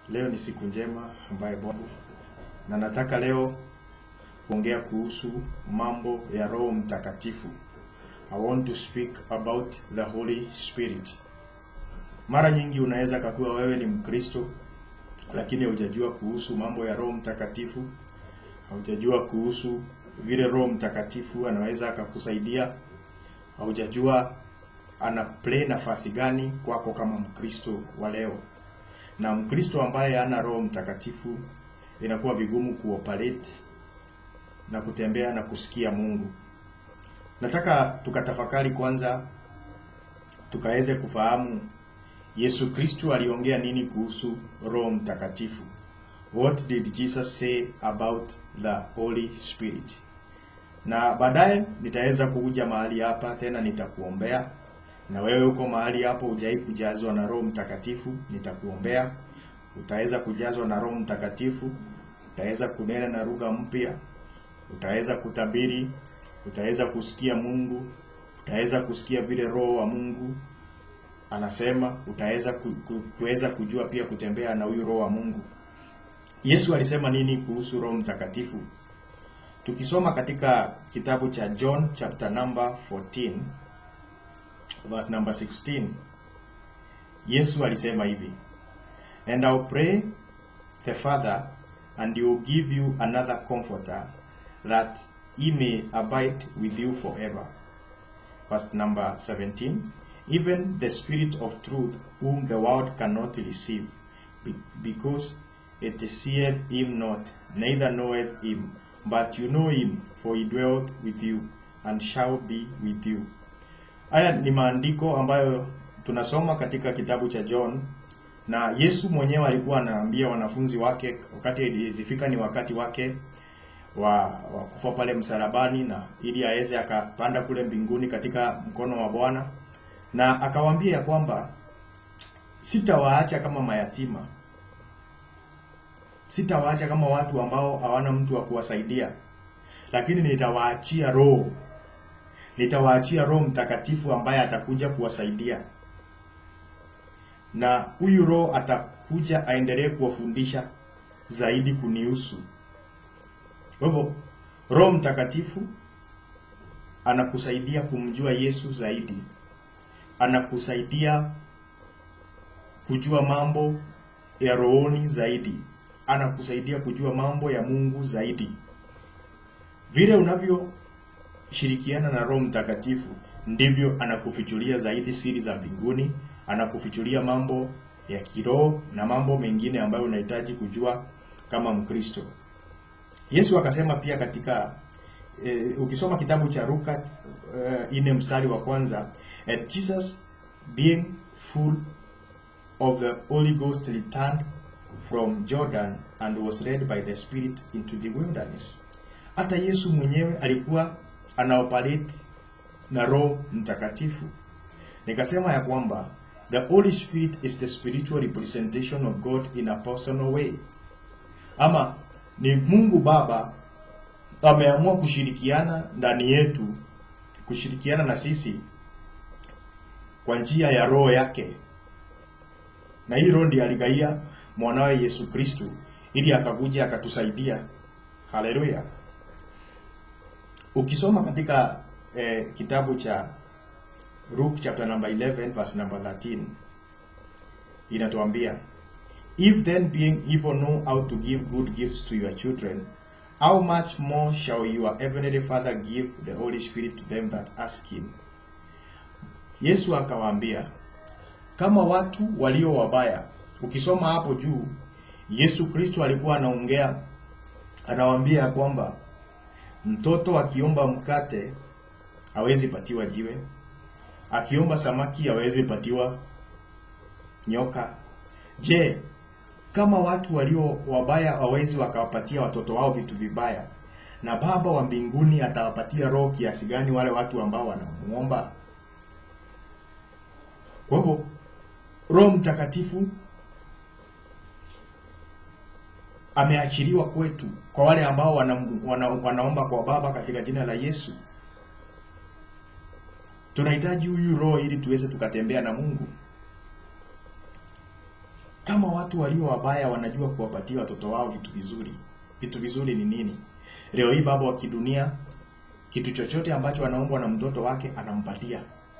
Leo ni siku njema ambaye Bwana na nataka leo kuongea kuhusu mambo ya Roho Mtakatifu. I want to speak about the Holy Spirit. Mara nyingi unaweza kakuwa wewe ni Mkristo lakini hujajua kuhusu mambo ya Roho Mtakatifu, haujajua kuhusu vile Roho Mtakatifu anaweza akakusaidia, haujajua ana play nafasi gani kwako kama Mkristo wa leo. Na Mkristo ambaye hana Roho Mtakatifu inakuwa vigumu kuoperate na kutembea na kusikia Mungu. Nataka tukatafakari kwanza, tukaweze kufahamu Yesu Kristo aliongea nini kuhusu Roho Mtakatifu. What did Jesus say about the Holy Spirit? Na baadaye nitaweza kuja mahali hapa tena nitakuombea na wewe uko mahali hapo hujai kujazwa na Roho Mtakatifu, nitakuombea. Utaweza kujazwa na Roho Mtakatifu, utaweza kunena na lugha mpya, utaweza kutabiri, utaweza kusikia Mungu, utaweza kusikia vile Roho wa Mungu anasema, utaweza ku, ku, kuweza kujua pia kutembea na huyu Roho wa Mungu. Yesu alisema nini kuhusu Roho Mtakatifu? Tukisoma katika kitabu cha John chapter number 14 verse number 16 Yesu alisema hivi and I'll pray the Father and he will give you another comforter that he may abide with you forever verse number 17 even the spirit of truth whom the world cannot receive be- because it seeth him not neither knoweth him but you know him for he dwelleth with you and shall be with you Haya ni maandiko ambayo tunasoma katika kitabu cha John na Yesu mwenyewe alikuwa anaambia wanafunzi wake wakati ilifika ni wakati wake wa, wa kufa pale msalabani na ili aweze akapanda kule mbinguni katika mkono wa Bwana na akawaambia ya kwamba sitawaacha kama mayatima, sitawaacha kama watu ambao hawana mtu wa kuwasaidia, lakini nitawaachia Roho nitawaachia Roho Mtakatifu ambaye atakuja kuwasaidia, na huyu Roho atakuja aendelee kuwafundisha zaidi kunihusu. Kwa hivyo Roho Mtakatifu anakusaidia kumjua Yesu zaidi, anakusaidia kujua mambo ya rohoni zaidi, anakusaidia kujua mambo ya Mungu zaidi. Vile unavyo shirikiana na Roho Mtakatifu ndivyo anakufichulia zaidi siri za mbinguni, anakufichulia mambo ya kiroho na mambo mengine ambayo unahitaji kujua kama Mkristo. Yesu akasema pia katika e, ukisoma kitabu cha Luka e, ine mstari wa kwanza, and Jesus being full of the Holy Ghost returned from Jordan and was led by the Spirit into the wilderness. Hata Yesu mwenyewe alikuwa anaoperate na Roho Mtakatifu. Nikasema ya kwamba the Holy Spirit is the spiritual representation of God in a personal way, ama ni Mungu Baba ameamua kushirikiana ndani yetu, kushirikiana na sisi kwa njia ya Roho yake, na hii Roho ndiye aligaia mwanawe Yesu Kristu ili akakuja akatusaidia. Haleluya! Ukisoma katika eh, kitabu cha Luke chapter number 11 verse number 13 inatuambia if then being evil know how to give good gifts to your children how much more shall your heavenly father give the holy spirit to them that ask him Yesu akawaambia kama watu walio wabaya ukisoma hapo juu Yesu Kristo alikuwa anaongea anawaambia ya kwamba Mtoto akiomba mkate hawezi patiwa jiwe, akiomba samaki hawezi patiwa nyoka. Je, kama watu walio wabaya hawezi wakawapatia watoto wao vitu vibaya, na Baba wa mbinguni atawapatia roho kiasi gani wale watu ambao wanamuomba? Kwa hivyo Roho Mtakatifu ameachiliwa kwetu kwa wale ambao wana, wana, wanaomba kwa Baba katika jina la Yesu. Tunahitaji huyu roho ili tuweze tukatembea na Mungu. kama watu walio wabaya wanajua kuwapatia watoto wao vitu vizuri vitu vizuri ni nini leo hii baba wa kidunia kitu chochote ambacho anaombwa na mtoto wake anampatia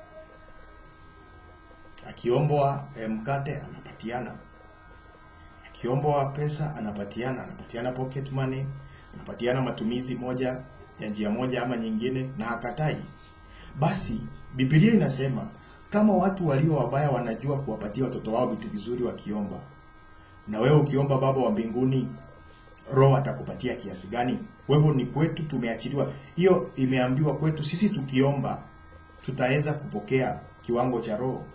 akiombwa eh, mkate anapatiana akiombwa pesa anapatiana anapatiana pocket money anapatiana matumizi moja ya njia moja ama nyingine na hakatai basi Biblia inasema kama watu walio wabaya wanajua kuwapatia watoto wao vitu vizuri wakiomba, na wewe ukiomba Baba wa mbinguni, Roho atakupatia kiasi gani? Kwa hivyo ni kwetu tumeachiliwa, hiyo imeambiwa kwetu sisi, tukiomba tutaweza kupokea kiwango cha Roho.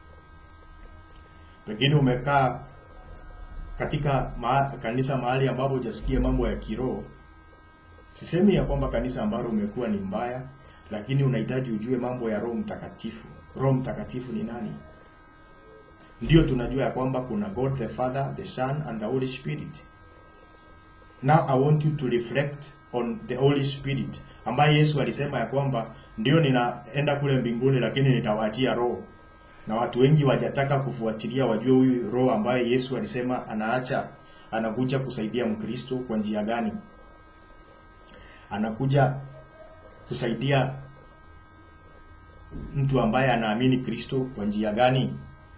Pengine umekaa katika ma kanisa mahali ambapo hujasikia mambo ya kiroho. Sisemi ya kwamba kanisa ambalo umekuwa ni mbaya, lakini unahitaji ujue mambo ya Roho Mtakatifu. Roho Mtakatifu ni nani? Ndio tunajua ya kwamba kuna God the Father, the Son and the Holy Spirit. Now I want you to reflect on the Holy Spirit ambaye Yesu alisema ya kwamba ndio ninaenda kule mbinguni, lakini nitawaachia Roho, na watu wengi wajataka kufuatilia wajue huyu Roho ambaye Yesu alisema anaacha, anakuja kusaidia Mkristo kwa njia gani? Anakuja kusaidia mtu ambaye anaamini Kristo kwa njia gani?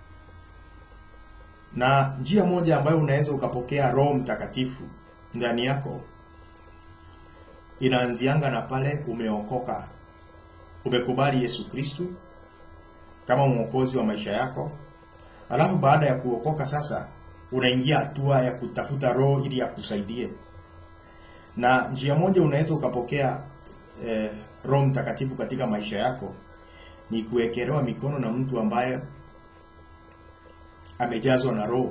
Na njia moja ambayo unaweza ukapokea Roho Mtakatifu ndani yako inaanzianga na pale umeokoka, umekubali Yesu Kristo kama mwokozi wa maisha yako. Alafu baada ya kuokoka sasa, unaingia hatua ya kutafuta Roho ili akusaidie. Na njia moja unaweza ukapokea eh, Roho Mtakatifu katika maisha yako ni kuwekelewa mikono na mtu ambaye amejazwa na Roho.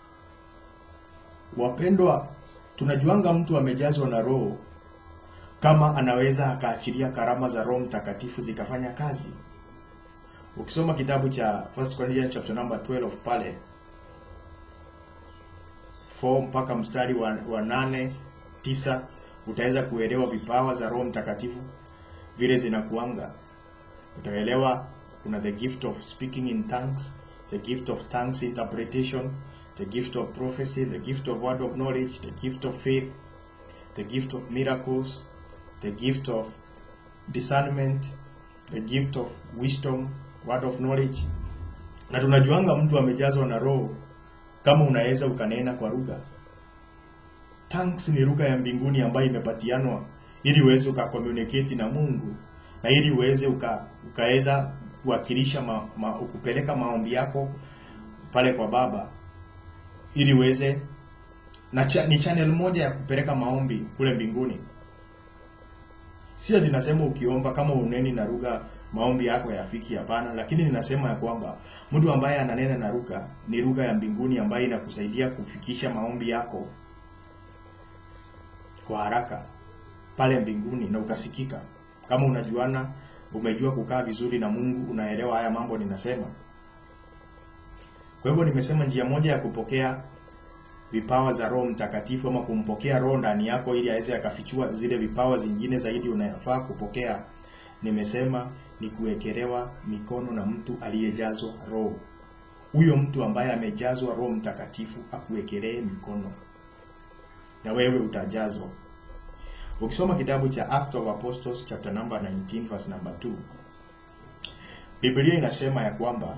Wapendwa, tunajuanga mtu amejazwa na Roho kama anaweza akaachilia karama za Roho Mtakatifu zikafanya kazi. Ukisoma kitabu cha 1 Corinthians chapter number 12 pale 4 mpaka mstari wa, wa 8 9 utaweza kuelewa vipawa za Roho Mtakatifu vile zinakuanga. Utaelewa kuna the gift of speaking in tongues, the gift of tongues interpretation, the gift of prophecy, the gift of word of knowledge, the gift of faith, the gift of miracles, the gift of discernment, the gift of wisdom, word of knowledge. Na tunajuanga mtu amejazwa na Roho kama unaweza ukanena kwa lugha. Tongues ni lugha ya mbinguni ambayo imepatianwa ili uweze ukakommunicate na Mungu na ili uweze uka, ukaweza kuwakilisha ma, ma, kupeleka maombi yako pale kwa Baba ili uweze na cha, ni channel moja ya kupeleka maombi kule mbinguni. Sio zinasema ukiomba kama uneni na lugha maombi yako yafiki, hapana, lakini ninasema ya kwamba mtu ambaye ananena na lugha ni lugha ya mbinguni ambayo inakusaidia kufikisha maombi yako kwa haraka pale mbinguni na ukasikika. Kama unajuana, umejua kukaa vizuri na Mungu, unaelewa haya mambo ninasema. Kwa hivyo nimesema njia moja ya kupokea vipawa za Roho Mtakatifu ama kumpokea Roho ndani yako ili aweze akafichua zile vipawa zingine zaidi unayofaa kupokea, nimesema ni kuwekelewa mikono na mtu aliyejazwa Roho. Huyo mtu ambaye amejazwa Roho Mtakatifu akuwekelee mikono na wewe utajazwa. Ukisoma kitabu cha Act of Apostles chapter number 19 verse number 2, Biblia inasema ya kwamba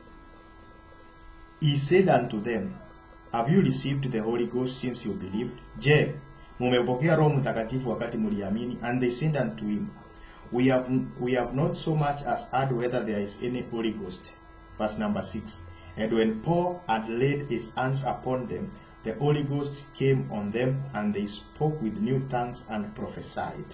He said unto them, Have you received the Holy Ghost since you believed? Je, mumepokea Roho Mtakatifu wakati mliamini? And they said unto him, We have, we have not so much as heard whether there is any Holy Ghost. Verse number 6. And when Paul had laid his hands upon them, the Holy Ghost came on them, and they spoke with new tongues and prophesied.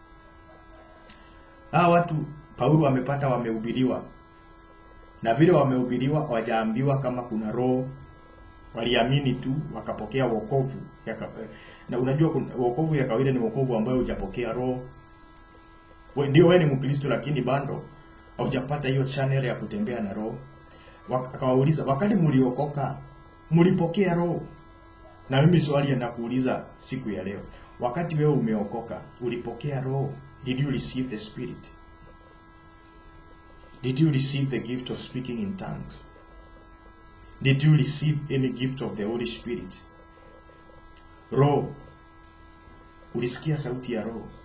Hawa watu Paulo wamepata wamehubiriwa, na vile wamehubiriwa hawajaambiwa kama kuna roho waliamini tu wakapokea wokovu yaka, na unajua kuna- wokovu ya kawaida ni wokovu ambayo hujapokea roho we, ndio wewe ni Mkristo lakini bado haujapata hiyo channel ya kutembea na roho Wak- akawauliza wakati mliokoka mlipokea roho na mimi swali nakuuliza siku ya leo wakati wewe umeokoka ulipokea roho did you receive the spirit did you receive the gift of speaking in tongues did you receive any gift of the Holy Spirit? Roho, ulisikia sauti ya Roho?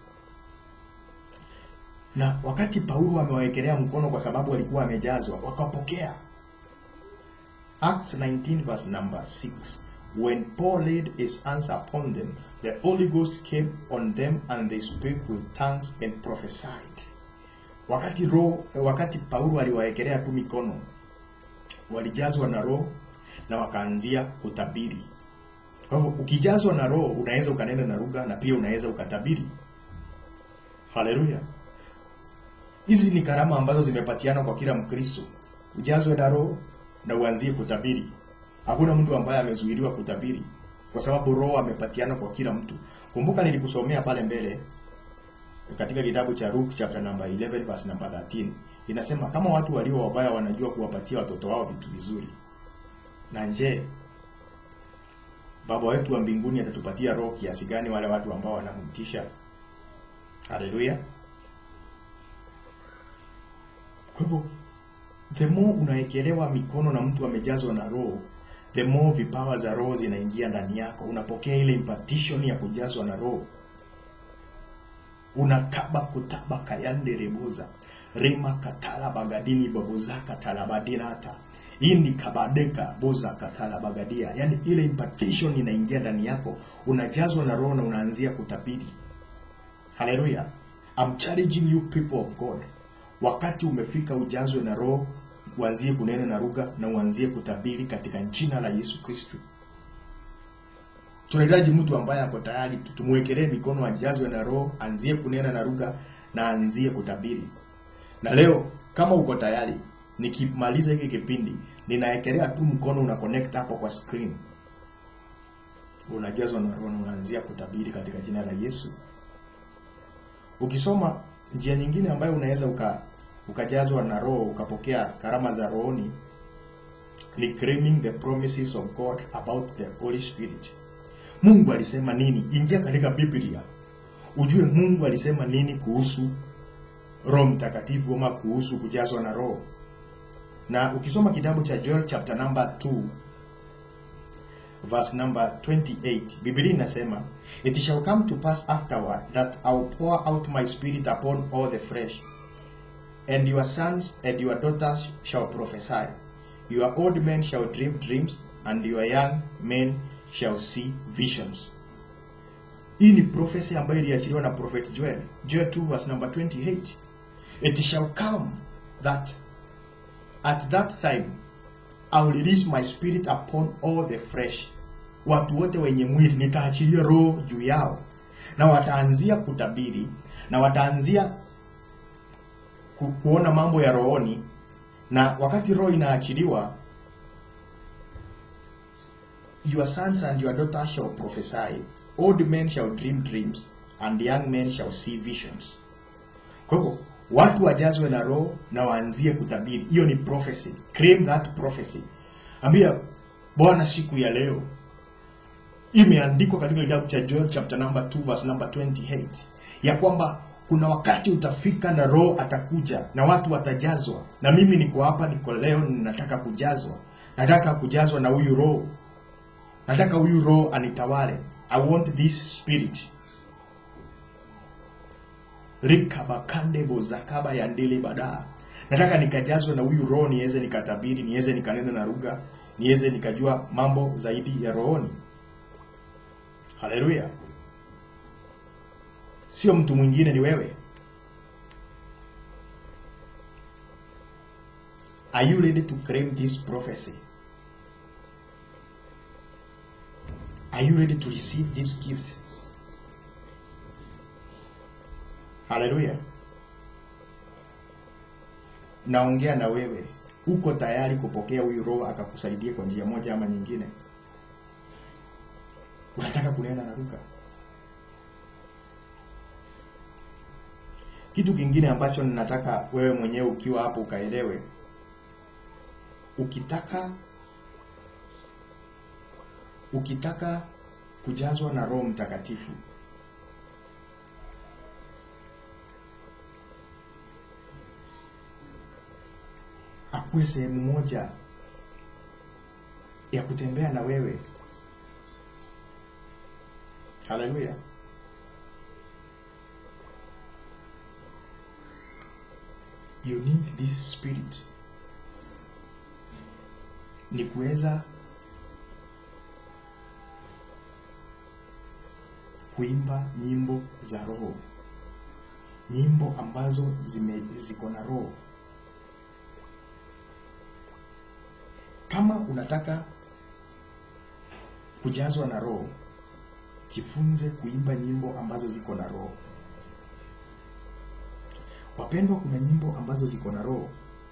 Na wakati Paulo amewawekelea mkono kwa sababu alikuwa amejazwa, wakapokea. Acts 19 verse number 6. When Paul laid his hands upon them, the Holy Ghost came on them and they spoke with tongues and prophesied. Wakati roho, wakati Paulo aliwawekelea tu mikono, walijazwa na roho na wakaanzia kutabiri. Kwa hivyo ukijazwa na roho unaweza ukanena na lugha na pia unaweza ukatabiri. Haleluya. Hizi ni karama ambazo zimepatiana kwa kila Mkristo. Ujazwe na roho na uanzie kutabiri. Hakuna mtu ambaye amezuiliwa kutabiri kwa sababu roho amepatiana kwa kila mtu. Kumbuka nilikusomea pale mbele katika kitabu cha Luke chapter number 11 verse number 13 inasema kama watu walio wabaya wanajua kuwapatia watoto wao vitu vizuri, na je, Baba wetu wa mbinguni atatupatia roho kiasi gani wale watu ambao wanamtisha? Haleluya! Kwa hivyo the more unaekelewa mikono na mtu amejazwa na roho, the more vipawa za roho zinaingia ndani yako, unapokea ile impartition ya kujazwa na roho unakaba kutaba kayande reboza rima katala bagadini babozaka talabadinata ini kabadeka boza katala bagadia yani ile impartition inaingia ndani yako unajazwa na roho na unaanzia kutabiri haleluya I'm challenging you people of God wakati umefika ujazwe na roho uanzie kunena na lugha na uanzie kutabiri katika jina la Yesu Kristo tunahitaji mtu ambaye ako tayari tumwekelee mikono ajazwe na roho anzie kunena na lugha na anzie kutabiri na leo kama uko tayari nikimaliza hiki kipindi ninaekelea tu mkono una connect hapo kwa screen unajazwa na roho na unaanzia kutabiri katika jina la Yesu ukisoma njia nyingine ambayo unaweza uka ukajazwa na roho ukapokea karama za rohoni ni claiming the promises of God about the Holy Spirit Mungu alisema nini? Ingia katika Biblia ujue Mungu alisema nini kuhusu Roho Mtakatifu ama kuhusu kujazwa na Roho. Na ukisoma kitabu cha Joel chapter number 2 verse number 28, Biblia inasema it shall come to pass afterward that I will pour out my spirit upon all the flesh and your sons and your daughters shall prophesy your old men shall dream dreams and your young men shall see visions. Hii ni prophecy ambayo iliachiliwa na prophet Joel. Joel 2 verse number 28. It shall come that at that time I will release my spirit upon all the flesh. Watu wote wenye mwili nitaachilia roho juu yao, na wataanzia kutabiri na wataanzia ku, kuona mambo ya rohoni, na wakati roho inaachiliwa Your sons and your daughters shall prophesy, old men shall dream dreams, and young men shall see visions. Kwa hivyo watu wajazwe na roho na waanzie kutabiri. Hiyo ni prophecy. Claim that prophecy. Ambia Bwana, siku ya leo imeandikwa katika kitabu cha Joel chapter number 2 verse number 28 ya kwamba kuna wakati utafika na roho atakuja na watu watajazwa, na mimi niko hapa, niko leo, ninataka kujazwa, nataka kujazwa na huyu roho nataka huyu roho anitawale i want this spirit rikabakande bozakaba ya ndele badaa nataka nikajazwe na huyu roho niweze nikatabiri niweze nikanena na lugha niweze nikajua mambo zaidi ya rohoni haleluya sio mtu mwingine ni wewe are you ready to claim this prophecy Are you ready to receive this gift? Haleluya. Naongea na wewe. Uko tayari kupokea huyu roho akakusaidia kwa njia moja ama nyingine? Unataka kunena na lugha? Kitu kingine ambacho ninataka wewe mwenyewe ukiwa hapo ukaelewe. Ukitaka ukitaka kujazwa na Roho Mtakatifu akuwe sehemu moja ya kutembea na wewe. Haleluya! You need this spirit, ni kuweza kuimba nyimbo za roho, nyimbo ambazo zime ziko na roho. Kama unataka kujazwa na roho, jifunze kuimba nyimbo ambazo ziko na roho. Wapendwa, kuna nyimbo ambazo ziko na roho,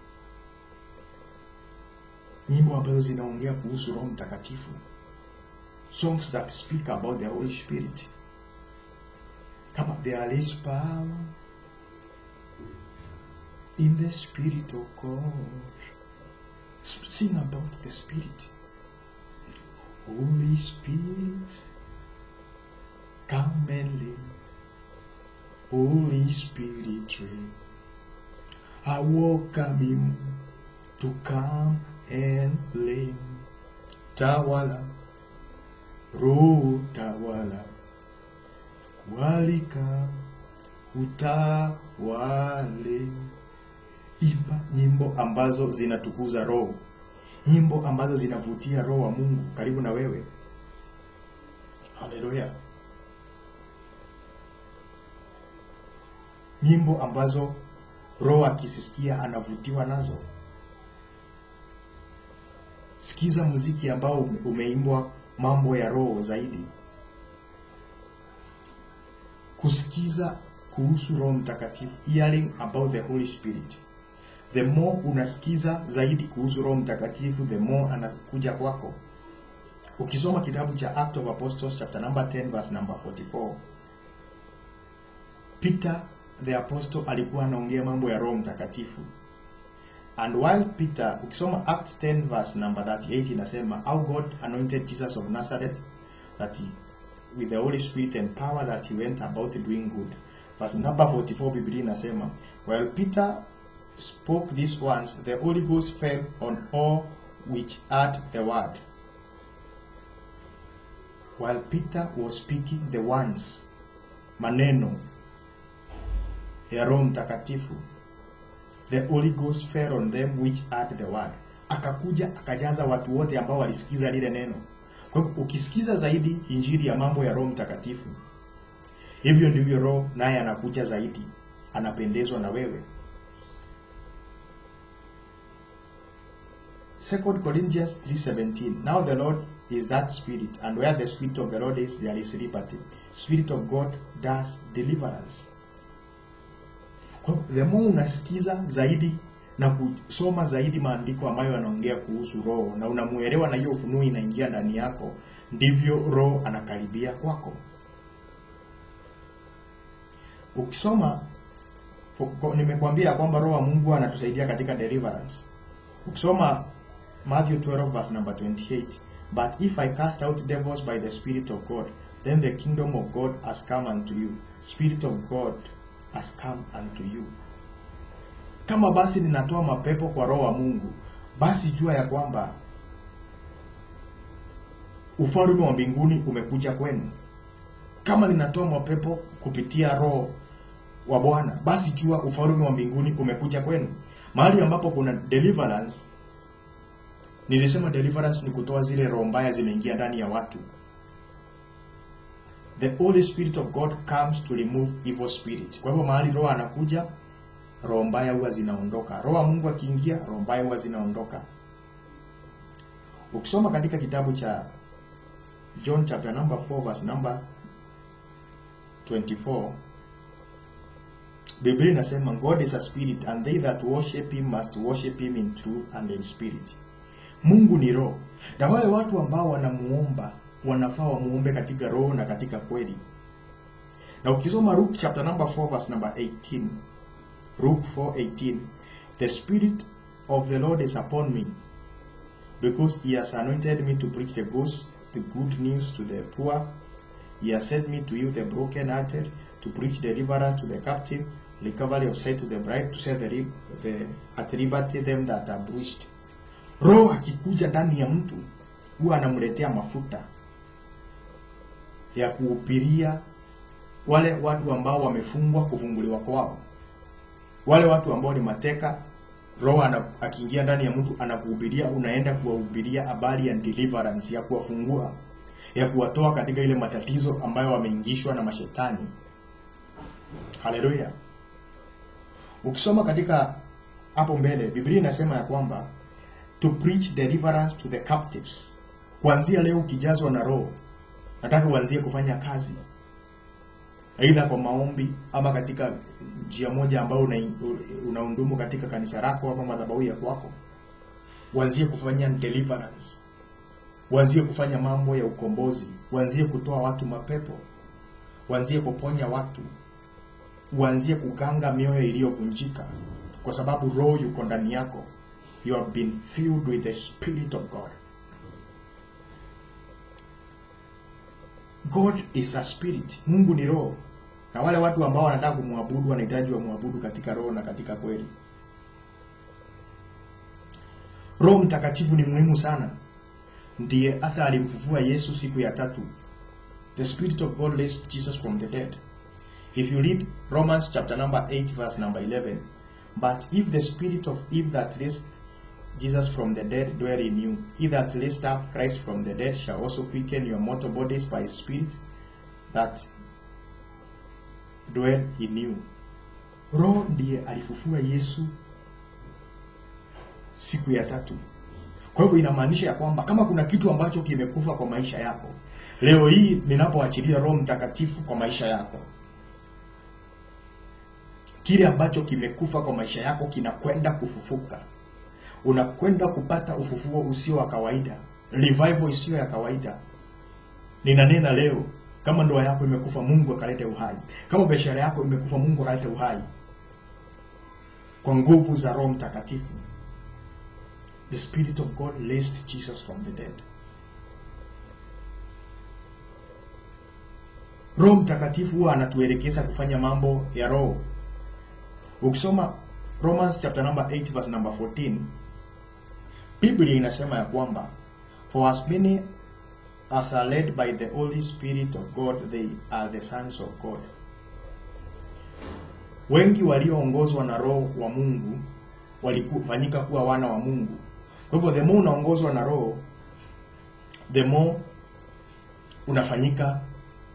nyimbo ambazo zinaongea kuhusu Roho Mtakatifu, songs that speak about the Holy Spirit kama there is power in the spirit of God. S- Sing about the spirit. Holy Spirit, come and live. Holy Spirit, reign. I welcome you to come and live. Tawala, Roho tawala walika utawale. Imba nyimbo ambazo zinatukuza Roho, nyimbo ambazo zinavutia Roho wa Mungu karibu na wewe. Haleluya! Nyimbo ambazo Roho akisisikia anavutiwa nazo. Sikiza muziki ambao ume- umeimbwa mambo ya Roho zaidi kusikiza kuhusu Roho Mtakatifu, hearing about the Holy Spirit. The more unasikiza zaidi kuhusu Roho Mtakatifu, the more anakuja kwako. Ukisoma kitabu cha Act of Apostles chapter number 10 verse number 44, Peter the apostle alikuwa anaongea mambo ya Roho Mtakatifu. And while Peter, ukisoma Act 10 verse number 38 inasema how God anointed Jesus of Nazareth that he with the Holy Spirit and power that he went about doing good. Verse number 44 Biblia inasema while Peter spoke these words the Holy Ghost fell on all which heard the word. While Peter was speaking the words maneno ya Roho Mtakatifu the Holy Ghost fell on them which heard the word. Akakuja akajaza watu wote ambao walisikiza lile neno. Kwa hivyo ukisikiza zaidi injili ya mambo ya Roho Mtakatifu, hivyo ndivyo Roho naye anakuja zaidi, anapendezwa na wewe. Second Corinthians 3:17 Now the Lord is that spirit and where the spirit of the Lord is there is liberty. Spirit of God does deliverance. Kwa hivyo, the more unasikiza zaidi na kusoma zaidi maandiko ambayo yanaongea kuhusu roho na unamuelewa na hiyo ufunuo inaingia ndani yako, ndivyo roho anakaribia kwako. Ukisoma fo- ko- nimekwambia kwamba roho wa Mungu anatusaidia katika deliverance. Ukisoma Matthew 12 verse number 28, but if I cast out devils by the spirit of God, then the kingdom of God has come unto you. Spirit of God has come unto you. Kama basi ninatoa mapepo kwa roho wa Mungu, basi jua ya kwamba ufalme wa mbinguni umekuja kwenu. Kama ninatoa mapepo kupitia roho wa Bwana, basi jua ufalme wa mbinguni umekuja kwenu. Mahali ambapo kuna deliverance, nilisema deliverance ni kutoa zile roho mbaya zimeingia ndani ya watu. The Holy Spirit of God comes to remove evil spirit. Kwa hivyo mahali roho anakuja, roho mbaya huwa zinaondoka. Roho wa Mungu akiingia, roho mbaya huwa zinaondoka. Ukisoma katika kitabu cha John chapter number 4 verse number 24 Biblia inasema God is a spirit and they that worship him must worship him in truth and in spirit. Mungu ni roho. Na wale watu ambao wanamuomba wanafaa wamuombe katika roho na katika kweli. Na ukisoma Luke chapter number 4 verse number 18 Luke 4:18 The spirit of the Lord is upon me because he has anointed me to preach the gospel the good news to the poor he has sent me to heal the brokenhearted to preach deliverance to the captive recovery of sight to the bride to set the, ri- the at liberty them that are bruised roho akikuja ndani ya mtu huwa anamletea mafuta ya kuhubiria wale watu ambao wamefungwa kufunguliwa kwao, wale watu ambao ni mateka. Roho ana- akiingia ndani ya mtu anakuhubiria, unaenda kuwahubiria habari ya deliverance, ya kuwafungua, ya kuwatoa katika ile matatizo ambayo wameingishwa na mashetani. Haleluya! Ukisoma katika hapo mbele, Biblia inasema ya kwamba to preach deliverance to the captives. Kuanzia leo ukijazwa na Roho, nataka uanzie kufanya kazi aidha kwa maombi ama katika njia moja ambayo una, unaundumu katika kanisa lako ama madhabahu ya kwako, uanzie kufanya deliverance, uanzie kufanya mambo ya ukombozi, uanzie kutoa watu mapepo, uanzie kuponya watu, uanzie kuganga mioyo iliyovunjika, kwa sababu roho yuko ndani yako. You have been filled with the spirit of God. God is a spirit. Mungu ni roho. Na wale watu ambao wanataka kumwabudu wanahitaji wamwabudu katika roho na katika kweli. Roho Mtakatifu ni muhimu sana. Ndiye hata alimfufua Yesu siku ya tatu. The spirit of God raised Jesus from the dead. If you read Romans chapter number 8 verse number 11, but if the spirit of him that raised Jesus from the dead dwell in you. He that raised up Christ from the dead shall also quicken your mortal bodies by his spirit that dwell in you. Roho ndiye alifufua Yesu siku ya tatu. Kwa hivyo inamaanisha ya kwamba kama kuna kitu ambacho kimekufa kwa maisha yako, leo hii ninapoachilia Roho Mtakatifu kwa maisha yako, kile ambacho kimekufa kwa maisha yako kinakwenda kufufuka unakwenda kupata ufufuo usio wa kawaida, revival isiyo ya kawaida. Ninanena leo, kama ndoa yako imekufa, Mungu akalete uhai. Kama biashara yako imekufa, Mungu akalete uhai kwa nguvu za Roho Mtakatifu. The Spirit of God raised Jesus from the dead. Roho Mtakatifu huwa anatuelekeza kufanya mambo ya Roho. Ukisoma Romans chapter number 8 verse number 14 Biblia inasema ya kwamba for as many as are led by the Holy Spirit of God they are the sons of God. Wengi walioongozwa na Roho wa Mungu walikufanyika kuwa wana wa Mungu. Kwa hivyo the more unaongozwa na Roho, the more unafanyika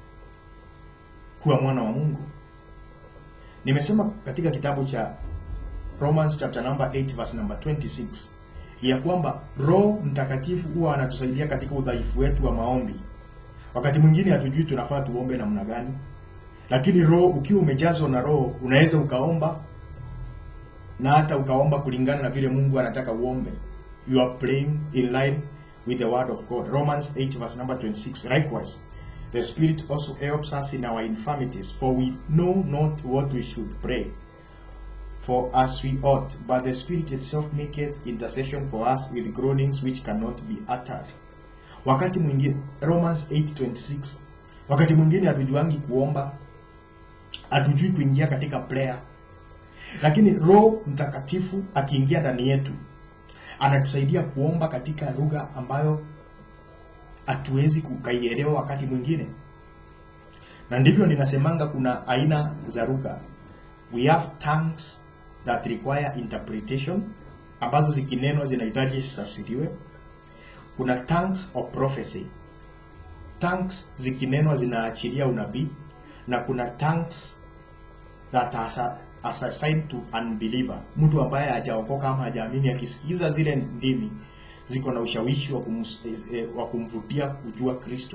kuwa mwana wa Mungu. Nimesema katika kitabu cha Romans chapter number 8 verse number 26 ya kwamba Roho Mtakatifu huwa anatusaidia katika udhaifu wetu wa maombi. Wakati mwingine hatujui tunafaa tuombe namna gani, lakini Roho, ukiwa umejazwa na Roho, unaweza ukaomba na hata ukaomba kulingana na vile Mungu anataka uombe. You are praying in line with the word of God. Romans 8 verse number 26. Likewise, the Spirit also helps us in our infirmities, for we know not what we should pray for as we ought, but the Spirit itself maketh intercession for us with groanings which cannot be uttered. Wakati mwingine Romans 8:26, wakati mwingine hatujuangi kuomba, hatujui kuingia katika prayer, lakini Roho Mtakatifu akiingia ndani yetu anatusaidia kuomba katika lugha ambayo hatuwezi kukaielewa wakati mwingine, na ndivyo ninasemanga kuna aina za lugha. We have tongues that require interpretation ambazo zikinenwa zinahitaji zitafsiriwe. Kuna tongues of prophecy, tongues zikinenwa zinaachilia unabii, na kuna tongues that are as assigned to unbeliever, mtu ambaye hajaokoka ama hajaamini, akisikiza zile ndimi ziko na ushawishi wa, kumus, eh, wa kumvutia kujua Kristo.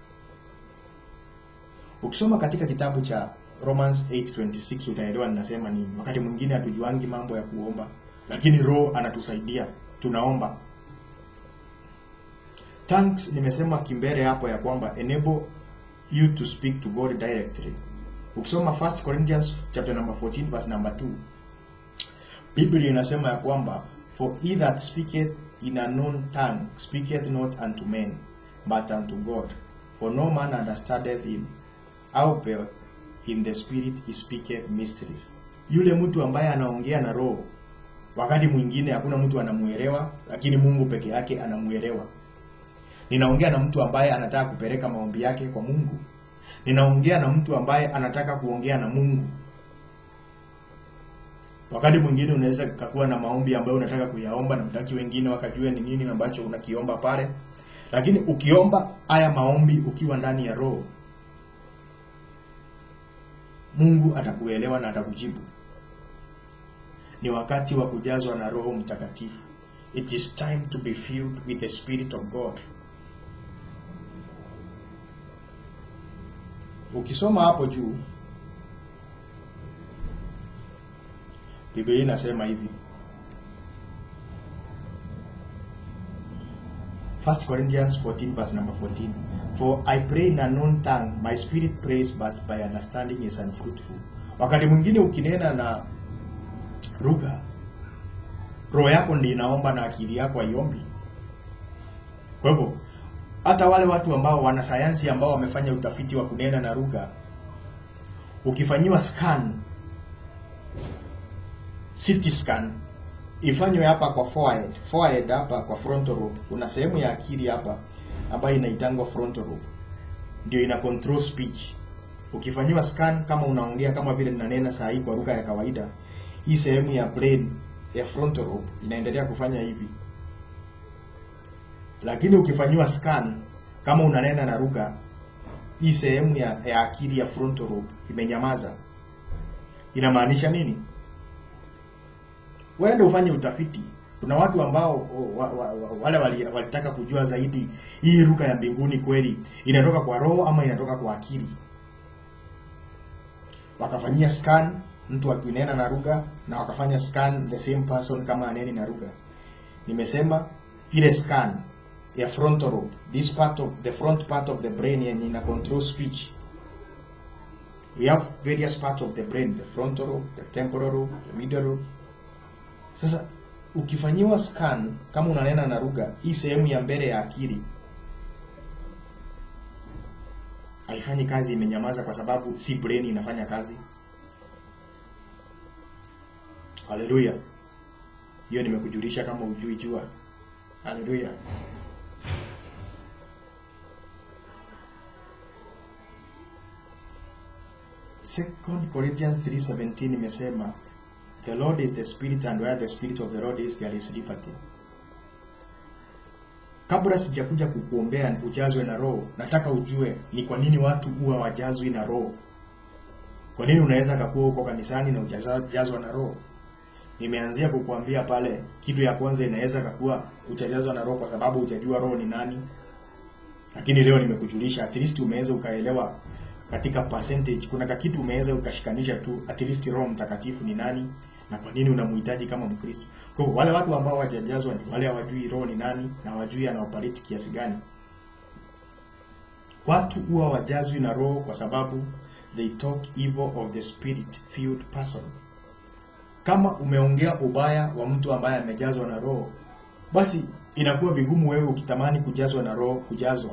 Ukisoma katika kitabu cha Romans 8:26 utaelewa ninasema nini. Wakati mwingine hatujuangi mambo ya kuomba, lakini Roho anatusaidia, tunaomba. Tongues nimesema kimbele hapo ya kwamba enable you to speak to God directly. Ukisoma 1 Corinthians chapter number 14 verse number 2. Biblia inasema ya kwamba for he that speaketh in a known tongue speaketh not unto men but unto God for no man understandeth him howbeit in the spirit he speaketh mysteries. Yule mtu ambaye anaongea na roho, wakati mwingine hakuna mtu anamuelewa, lakini Mungu peke yake anamuelewa. Ninaongea na mtu ambaye anataka kupeleka maombi yake kwa Mungu. Ninaongea na mtu ambaye anataka kuongea na Mungu. Wakati mwingine unaweza kuwa na maombi ambayo unataka kuyaomba na utaki wengine wakajue ni nini ambacho unakiomba pale. Lakini ukiomba haya maombi ukiwa ndani ya roho, Mungu atakuelewa na atakujibu. Ni wakati wa kujazwa na Roho Mtakatifu. It is time to be filled with the Spirit of God. Ukisoma hapo juu Biblia inasema hivi. 1 Corinthians 14 verse number 14. For I pray in a known tongue, my spirit prays but by understanding is unfruitful. Wakati mwingine ukinena na lugha, roho yako ndiyo inaomba na akili yako haiombi. Kwa hivyo hata wale watu ambao wana sayansi ambao wamefanya utafiti wa kunena na lugha, ukifanyiwa scan CT scan ifanywe hapa kwa forehead, forehead hapa kwa frontal lobe. Kuna sehemu ya akili hapa ambayo inaitangwa frontal lobe, ndio ina control speech. Ukifanyiwa scan kama unaongea kama vile ninanena saa hii kwa lugha ya kawaida, hii sehemu ya brain ya frontal lobe inaendelea kufanya hivi, lakini ukifanyiwa scan kama unanena na lugha, hii sehemu ya, ya akili ya frontal lobe imenyamaza. Inamaanisha nini? Wewe ndio ufanye utafiti. Kuna watu ambao wa, wa, wa, wale wali- walitaka kujua zaidi hii lugha ya mbinguni kweli inatoka kwa roho ama inatoka kwa akili. Wakafanyia scan mtu akinena na lugha na wakafanya scan the same person kama aneni na lugha. Nimesema ile scan ya frontal lobe, this part of the front part of the brain yenye ina control speech. We have various parts of the brain, the frontal lobe, the temporal lobe, the medial lobe, sasa ukifanyiwa scan kama unanena na lugha, hii sehemu ya mbele ya akili haifanyi kazi, imenyamaza kwa sababu si brain inafanya kazi. Haleluya! Hiyo nimekujulisha kama ujui jua. Haleluya! Second Corinthians 3:17 imesema The Lord is the spirit and where the spirit of the Lord is there is liberty. Kabla sijakuja kukuombea ujazwe na roho, nataka ujue ni kwa nini watu huwa wajazwi na roho. Kwa nini unaweza kakuwa huko kanisani na ujazwa na roho? Nimeanzia kukuambia pale, kitu ya kwanza inaweza kakuwa ujajazwa na roho kwa sababu hujajua roho ni nani. Lakini leo nimekujulisha, at least umeweza ukaelewa katika percentage, kuna kakitu umeweza ukashikanisha tu, at least Roho Mtakatifu ni nani na kwa nini unamhitaji kama Mkristo. Kwa hiyo wale watu ambao hawajajazwa ni wale hawajui roho ni nani na hawajui anaoperate kiasi gani. Watu huwa wajazwi na roho kwa sababu they talk evil of the spirit filled person. Kama umeongea ubaya wa mtu ambaye amejazwa na roho, basi inakuwa vigumu wewe ukitamani kujazwa na roho kujazwa.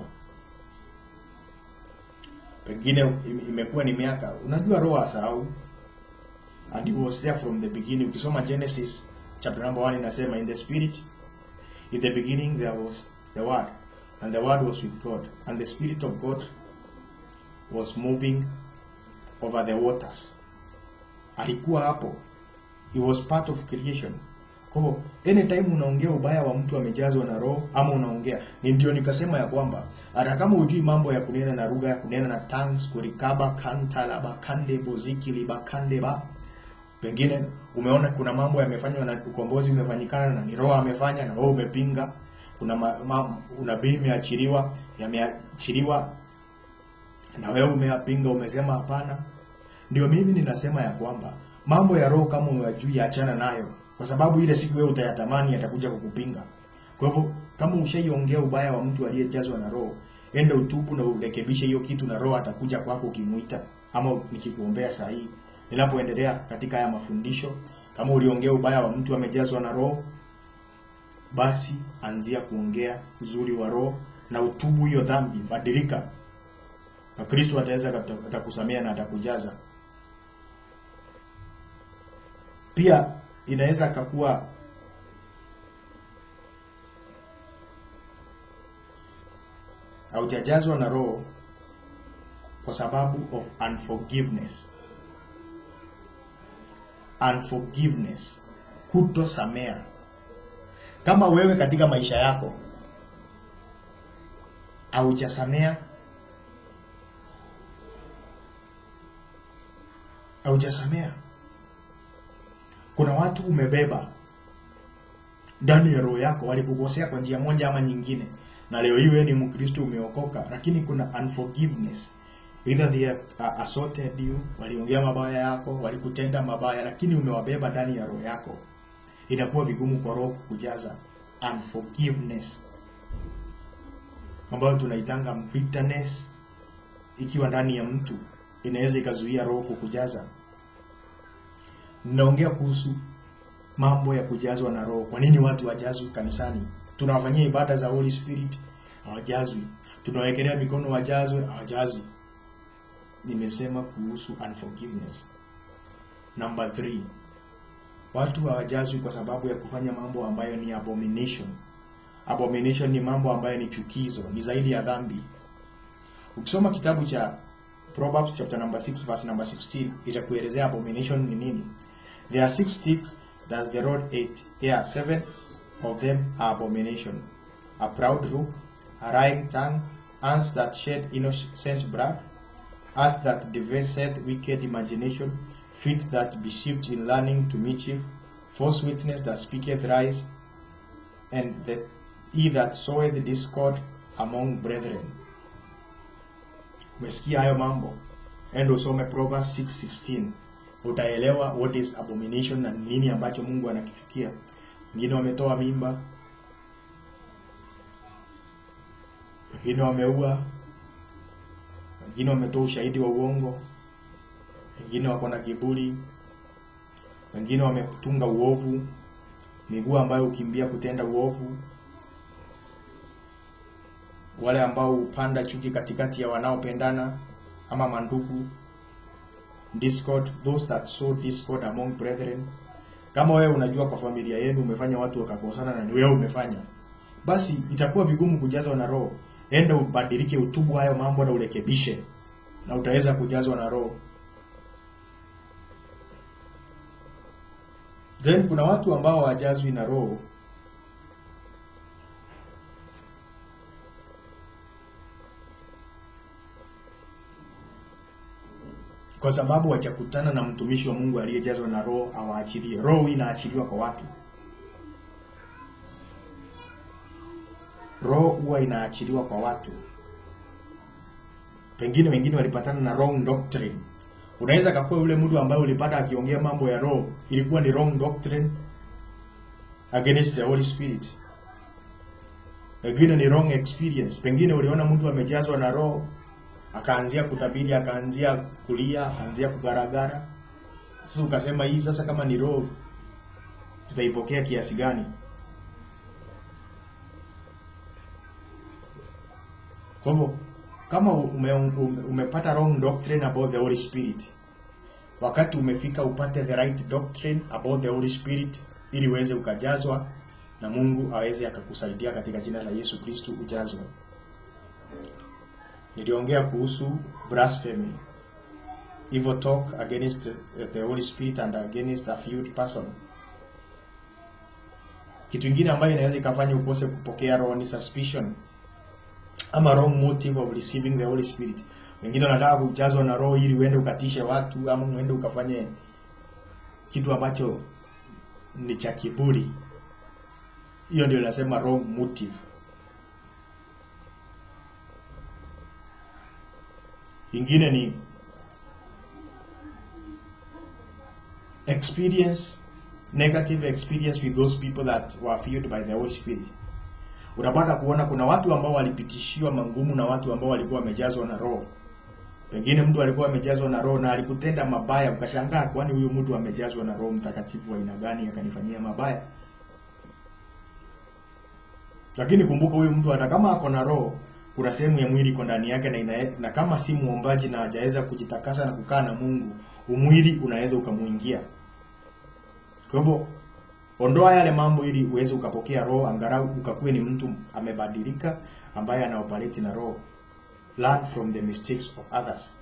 Pengine im- imekuwa ni miaka, unajua roho asahau and he was there from the beginning. Ukisoma Genesis chapter number 1 inasema in the spirit in the beginning there was the word and the word was with God and the spirit of God was moving over the waters. Alikuwa hapo. He was part of creation. Kwa hivyo anytime unaongea ubaya wa mtu amejazwa na roho ama unaongea ni ndio nikasema ya kwamba hata kama hujui mambo ya kunena na lugha ya kunena na tongues kurikaba kantala bakande boziki libakande ba pengine umeona kuna mambo yamefanywa na ukombozi umefanyikana na ni roho amefanya na wewe umepinga kuna ma, ma, unabii imeachiliwa yameachiliwa na wewe umeyapinga umesema hapana ndio mimi ninasema ya kwamba mambo ya roho kama unajui achana nayo kwa sababu ile siku wewe utayatamani yatakuja kukupinga kwa hivyo kama ushaiongea ubaya wa mtu aliyejazwa na roho enda utubu na urekebishe hiyo kitu na roho atakuja kwako ukimuita ama nikikuombea saa hii ninapoendelea katika haya mafundisho kama uliongea ubaya wa mtu amejazwa na roho basi anzia kuongea uzuri wa roho na utubu hiyo dhambi badilika na Kristo ataweza kata- atakusamea na atakujaza pia inaweza akakuwa haujajazwa na roho kwa sababu of unforgiveness unforgiveness kutosamea kama wewe katika maisha yako haujasamea haujasamea kuna watu umebeba ndani ya roho yako walikukosea kwa njia moja ama nyingine na leo hii wewe ni mkristo umeokoka lakini kuna unforgiveness either they uh, assaulted you waliongea mabaya yako walikutenda mabaya lakini umewabeba ndani ya roho yako inakuwa vigumu kwa roho kukujaza unforgiveness ambayo tunaitanga bitterness ikiwa ndani ya mtu inaweza ikazuia roho kukujaza naongea kuhusu mambo ya kujazwa na roho kwa nini watu wajazwi kanisani tunawafanyia ibada za holy spirit hawajazwi tunawekelea mikono wajazwe hawajazwi nimesema kuhusu unforgiveness number 3 watu hawajazwi kwa sababu ya kufanya mambo ambayo ni abomination abomination ni mambo ambayo ni chukizo ni zaidi ya dhambi ukisoma kitabu cha Proverbs chapter number 6 verse number 16 itakuelezea abomination ni nini there are six things does the Lord hate yeah seven of them are abomination a proud look a lying tongue hands that shed innocent blood heart that deviseth wicked imagination feet that deceived in learning to mischief false witness that speaketh lies and the, he that soweth discord among brethren umesikia hayo mambo endo usome Proverbs 6:16 utaelewa what is abomination na nini ambacho Mungu anakichukia wengine wametoa mimba wengine wameua wengine wametoa ushahidi wa uongo wengine wako na kiburi wengine wametunga uovu miguu ambayo ukimbia kutenda uovu wale ambao hupanda chuki katikati ya wanaopendana ama mandugu discord those that sow discord among brethren kama wewe unajua kwa familia yenu umefanya watu wakakosana na ni wewe umefanya basi itakuwa vigumu kujazwa na roho enda ubadilike utubu hayo mambo na urekebishe na utaweza kujazwa na roho then kuna watu ambao hawajazwi na roho kwa sababu hajakutana na mtumishi wa Mungu aliyejazwa na roho awaachilie. Roho inaachiliwa kwa watu. Roho huwa inaachiliwa kwa watu. Pengine wengine walipatana na wrong doctrine. Unaweza kakuwa yule mtu ambaye ulipata akiongea mambo ya roho ilikuwa ni wrong doctrine against the Holy Spirit. Pengine ni wrong experience. Pengine uliona mtu amejazwa na roho akaanzia kutabiri, akaanzia kulia, akaanzia kugaragara. Sasa ukasema hii sasa kama ni roho tutaipokea kiasi gani? Kwa hivyo kama ume, ume, umepata wrong doctrine about the Holy Spirit, wakati umefika upate the right doctrine about the Holy Spirit ili uweze ukajazwa na Mungu aweze akakusaidia katika jina la Yesu Kristu ujazwe. Niliongea kuhusu blasphemy, evil talk against the, the Holy Spirit and against a few person. Kitu kingine ambayo inaweza ikafanya ukose kupokea roho ni suspicion ama wrong motive of receiving the Holy Spirit. Wengine wanataka kujazwa na roho ili uende ukatishe watu ama uende ukafanye kitu ambacho ni cha kiburi. Hiyo ndio inasema wrong motive. Ingine ni experience negative experience with those people that were filled by the Holy Spirit. Unapata kuona kuna watu ambao walipitishiwa mangumu na watu ambao walikuwa wamejazwa na roho. Pengine mtu alikuwa amejazwa na roho na alikutenda mabaya, ukashangaa kwani huyu mtu amejazwa na Roho Mtakatifu wa aina gani akanifanyia mabaya? Lakini kumbuka huyu mtu hata kama ako na roho, kuna sehemu ya mwili iko ndani yake na, ina, na kama si muombaji na hajaweza kujitakasa na kukaa na Mungu, umwili unaweza ukamuingia. Kwa hivyo ondoa yale mambo ili uweze ukapokea roho, angalau ukakuwe ni mtu amebadilika, ambaye anaoperate na roho. Learn from the mistakes of others.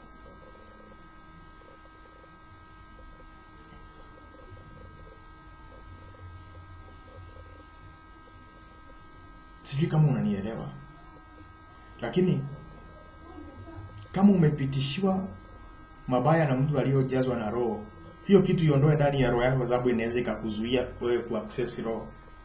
Sijui kama unanielewa, lakini kama umepitishiwa mabaya na mtu aliyojazwa na roho, hiyo kitu iondoe ndani ya roho yako, kwa sababu inaweza ikakuzuia wewe kuaccess roho.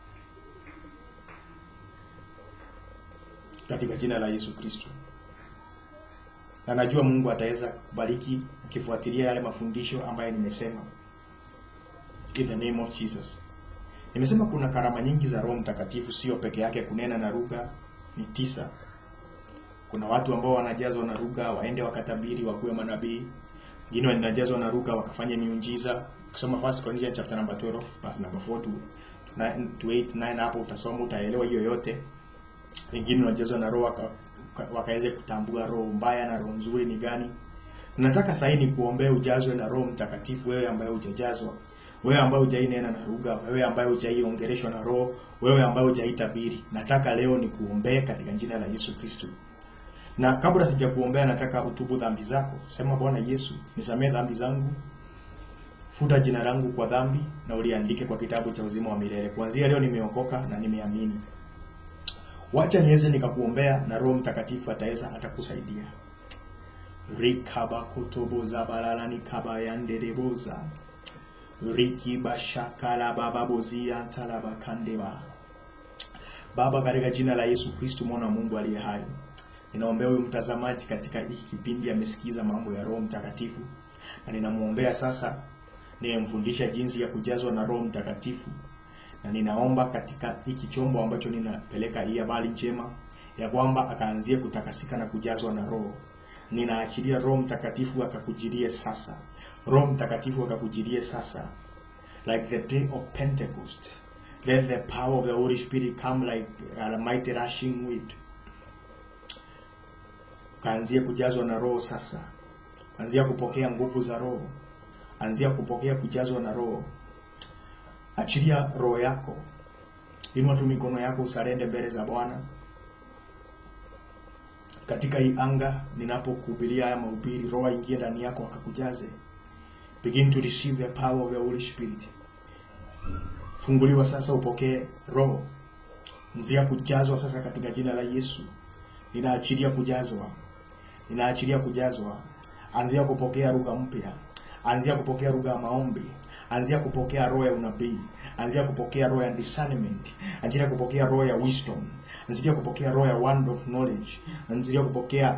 Katika jina la Yesu Kristo, na najua Mungu ataweza kubariki ukifuatilia yale mafundisho ambayo nimesema, in the name of Jesus. Nimesema kuna karama nyingi za Roho Mtakatifu, sio peke yake kunena na lugha, ni tisa. Kuna watu ambao wanajazwa na lugha waende wakatabiri, wakuwe manabii. Wengine wanajazwa na lugha wakafanya miujiza. Ukisoma 1 Corinthians chapter number 12 verse number 4 to to 9 to 8 9, hapo utasoma utaelewa hiyo yote. Wengine wanajazwa na roho waka, wakaweze kutambua roho mbaya na roho nzuri ni gani. Nataka sasa ni kuombea ujazwe na Roho Mtakatifu, wewe ambaye hujajazwa wewe ambaye hujainena na lugha, wewe ambaye hujaiongeleshwa na roho, wewe ambaye hujaitabiri, nataka leo ni kuombea katika jina la Yesu Kristo. Na kabla sijakuombea, nataka utubu dhambi zako. Sema, Bwana Yesu, nisamee dhambi zangu, futa jina langu kwa dhambi na uliandike kwa kitabu cha uzima wa milele. Kuanzia leo nimeokoka na nimeamini. Wacha niweze nikakuombea na Roho Mtakatifu ataweza atakusaidia. rikabakotoboza balalani kabayandereboza riki bashakala baba bozia talaba kandeba Baba, katika jina la Yesu Kristo mwana wa Mungu aliye hai, ninaombea huyu mtazamaji katika hiki kipindi amesikiza mambo ya Roho Mtakatifu, na ninamwombea sasa, ninamfundisha jinsi ya kujazwa na Roho Mtakatifu, na ninaomba katika hiki chombo ambacho ninapeleka hii habari njema ya kwamba akaanzie kutakasika na kujazwa na Roho. Ninaachilia Roho Mtakatifu akakujirie sasa, Roho Mtakatifu akakujirie sasa, like the day of Pentecost. Let the power of the Holy Spirit come like a mighty rushing wind. Kaanzia kujazwa na Roho sasa, anzia kupokea nguvu za Roho, anzia kupokea kujazwa na Roho. Achilia roho yako, inua tu mikono yako, usarende mbele za Bwana katika hii anga ninapokuhubiria haya mahubiri, Roho aingie ndani yako akakujaze. Begin to receive the power of the Holy Spirit. Funguliwa sasa, upokee Roho, nzia kujazwa sasa katika jina la Yesu. Ninaachilia kujazwa, ninaachilia kujazwa. Anzia kupokea lugha mpya, anzia kupokea lugha ya maombi, anzia kupokea roho ya unabii, anzia kupokea roho ya discernment, anzia kupokea roho ya wisdom, anzia kupokea roho ya word of knowledge, anzia kupokea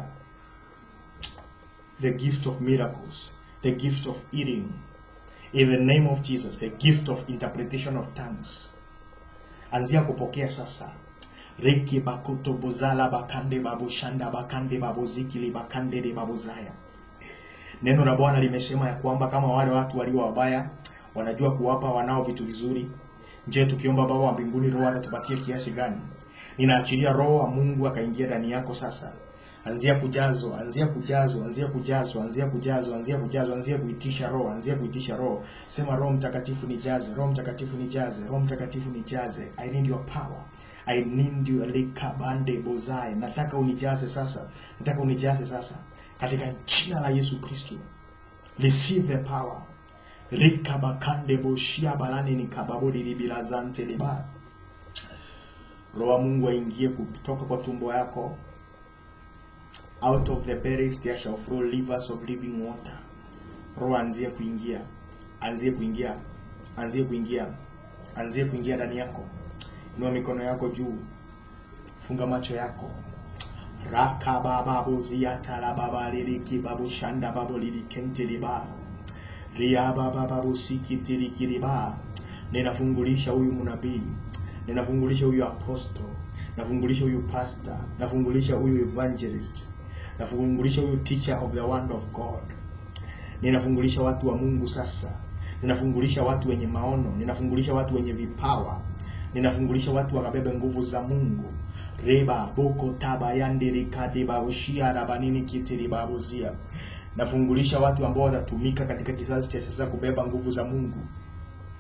the gift of miracles, the gift of healing, in the name of Jesus, the gift of interpretation of tongues. Anzia kupokea sasa. Riki bakuto bozala bakande babu shanda bakande babu zikili bakande de babu zaya. Neno la Bwana limesema ya kwamba kama wale watu walio wabaya wanajua kuwapa wanao vitu vizuri, je, tukiomba Baba wa mbinguni roho atatupatia kiasi gani? Ninaachilia roho wa Mungu akaingia ndani yako sasa. Anzia kujazwa, anzia kujazwa, anzia kujazwa, anzia kujazwa, anzia kujazwa, anzia kuitisha roho, anzia kuitisha roho. Sema Roho Mtakatifu nijaze, Roho Mtakatifu nijaze, Roho Mtakatifu nijaze. I need your power. I need you likabande bozai. Nataka unijaze sasa. Nataka unijaze sasa. Katika jina la Yesu Kristo. Receive the power. Rikabakande boshia balani ni kababodi libilazante liba. Roho wa Mungu aingie kutoka kwa tumbo yako. Out of the belly there shall flow rivers of living water. Roho anzie kuingia. Anzie kuingia. Anzie kuingia. Anzie kuingia ndani yako. Inua mikono yako juu. Funga macho yako. Raka baba bozia tala baba liliki babu shanda babu lilikente liba. Ria baba babu sikitiri kiriba. Ninafungulisha huyu mnabii. Ninafungulisha huyu apostle. Nafungulisha huyu pastor. Nafungulisha huyu evangelist. Nafungulisha huyu teacher of the word of God. Ninafungulisha watu wa Mungu sasa. Ninafungulisha watu wenye maono. Ninafungulisha watu wenye vipawa. Ninafungulisha watu wakabebe nguvu za Mungu. Reba boko taba yandiri kadi babushia rabanini kitiri babuzia. Nafungulisha watu ambao watatumika katika kizazi cha sasa kubeba nguvu za Mungu.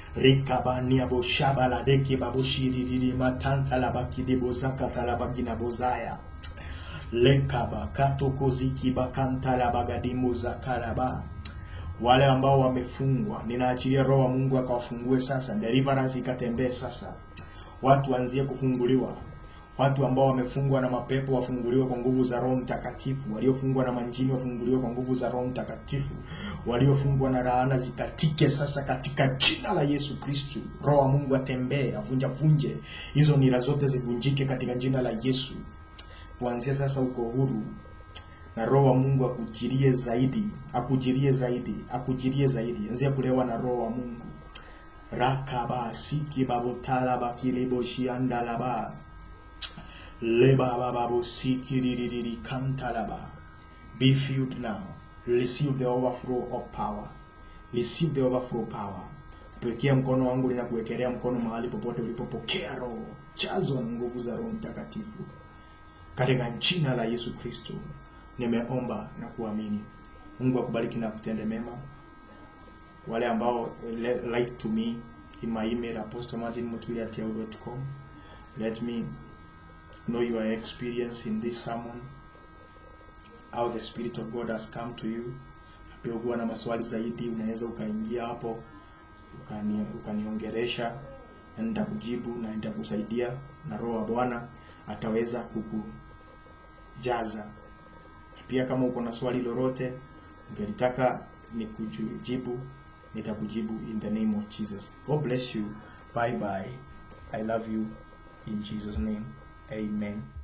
rikabania boshaba la deke babushiriri matanta la bakide bozakata la bagina bozaya lekaba katokoziki bakanta la bagadimu zakaraba wale ambao wamefungwa ninaachilia roho wa mungu akawafungue sasa deliverance ikatembee sasa watu waanzie kufunguliwa watu ambao wamefungwa na mapepo wafunguliwe kwa nguvu za roho mtakatifu waliofungwa na manjini wafunguliwe kwa nguvu za roho mtakatifu waliofungwa na laana zikatike sasa katika jina la yesu kristu roho wa mungu atembee avunjavunje hizo nira zote zivunjike katika jina la yesu kuanzia sasa uko huru na roho wa mungu akujirie zaidi akujirie zaidi akujirie zaidi anzia kulewa na roho wa mungu rakaba siki babotala bakileboshiandalaba lebabababo sikiririri kantalaba be filled now receive the overflow of power receive the overflow power pekea mkono wangu ninakuwekelea mkono mahali popote ulipopokea roho chazwa na nguvu za roho mtakatifu katika jina la yesu kristo nimeomba na kuamini mungu akubariki na kutende mema wale ambao le- write to me in my email apostle.martinmutuli@yahoo.com let me know your experience in this sermon how the spirit of god has come to you pia ukiwa na maswali zaidi unaweza ukaingia hapo ukani, ukaniongeresha na nitakujibu na nitakusaidia na roho wa bwana ataweza kukujaza pia kama uko na swali lolote ungelitaka nikujibu nitakujibu in the name of jesus god bless you bye bye i love you in jesus name amen